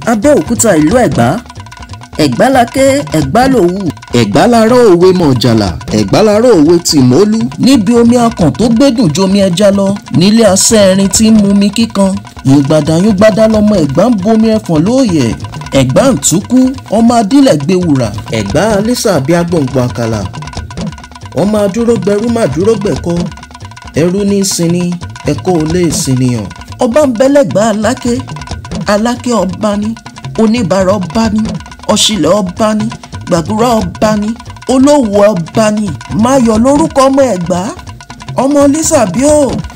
abẹ́òkúta ìlú ẹ̀gbá ẹ̀gbá laké ẹ̀gbá lòwú ẹ̀gbá larọ́ òwe mọ̀jàlá ẹ̀gbá larọ́ òwe tìmọ́lú níbi omi akàn tó gbẹ́dùn jomi ẹja lọ nílé asẹ́rin tí ń mumi kíkan yùngbàdà yùngbàdà lọmọ ẹ̀gbá ń bomi ẹ̀fọ̀n lóòyẹ̀ ẹ̀gbá ń túkú ọmọ adílẹ̀ gbé wùrà ẹ̀gbá alísà bíi agbọ̀ngbọ̀n àkàlà ọmọ adúrógbẹrú má dúrógbẹ̀kọ ẹrú ní sinmi ẹ̀kọ́ ò lè sinìyàn ọba ń bẹ́lẹ́gbàá aláké aláké ọba ní oníbàárà ọba ní ọ̀ṣìlẹ̀ ọba ní gbàgúrà ọba ní olówó ọba ní máyọ̀ lórúkọ ọmọ ẹ̀gbá ọmọ lísàbíò